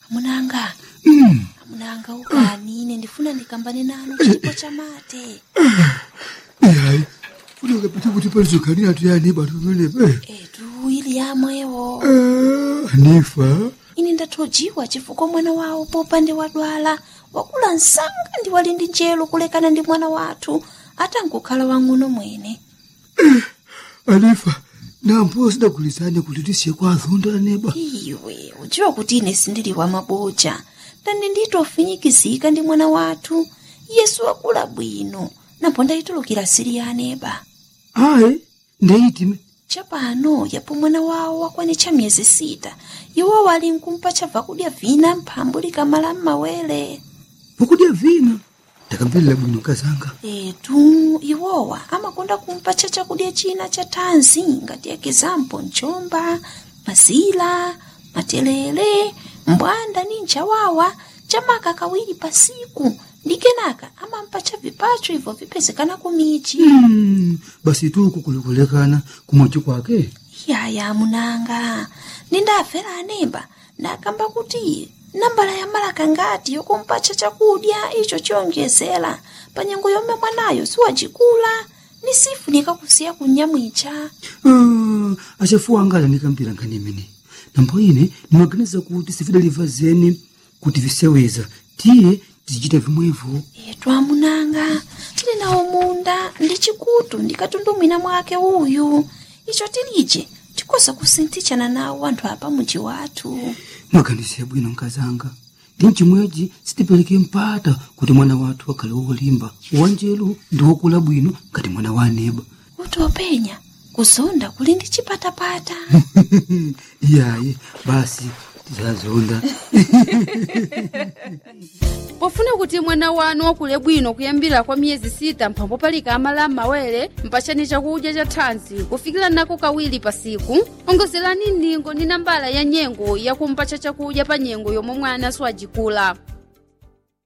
munanga Mm. munanga ukani ine ndifuna ndikambane nanu chipo cha mate Hayi. Funeka pete kuti palizokanira tuyani bantu pamenepa. etu ili yamwewo Eh, Hanifa. ine ndathojiwa chifukwa mwana wawo popande wadwala wakula msanga ndi wali ndi njelo kulekana ndi mwana wathu atangokhala wang'ono mwene Hanifa. Nampo sidagulizane kuti tisiye kwa azonda neba. iwe udziwa kuti ine sindili wa maboja ndani nditofinyikizika ndi mwana wathu yesu wakula bwino napo ndayitulukira siri ya aneba Hayi. Ndeyitime. chapano yapo mwana wawo wakwanitcha miyezi sita iwo wali nkumpa chabva kudya vina mphambu likamala m'mawere Vakudya vina. Ndakamverera bwino kazanga. etu iwowa amakonda kumpa cha chakudya china cha thanzi ngati ekizampo mchomba mazila matelele mbwanda ni nchawawa chamaka kawiri pasiku ndi kenaka amampa cha vipacho ibvo vipezekana kumichi Mm. Basi tuku kulikulekana kumochi kwake. yaya munanga nindafera anemba ndakamba kuti nambala ya malaka ngati yokumpacha chakudya icho chiyonjezera pa nyengo yomwe mwanayo siwacikula ni sifu nikakusiya kunyamwicha Ah, achafuwa angala ndikambira nkhani imene nambo ine ndimaganiza kuti sifidaliva zeni kuti viseweza tiye tizichita vimwevo etu amunanga tili nawo munda ndi chikutu ndikatundumwina mwake uyu icho tilije tikoza kusinthichana nawo anthu apa muji wathu mwaganize bwino nkazanga ndi mchimwechi sitipereke mpata kuti mwana wathu akhale wolimba wanjelu ndi wokula bwino ngati mwana wa aneba kuti openya kuzonda kuli ndi chipatapata iyayi basi tizazonda pofuna kuti mwana wanu wakule bwino kuyambira kwa miyezi sita mphambo palika amala m'mawere mpachani chakudya cha thanzi kufikira nako kawiri pasiku ongozerani ndingo ndi nambala ya nyengo yakumpacha chakudya pa nyengo yomwe mwana siwajikula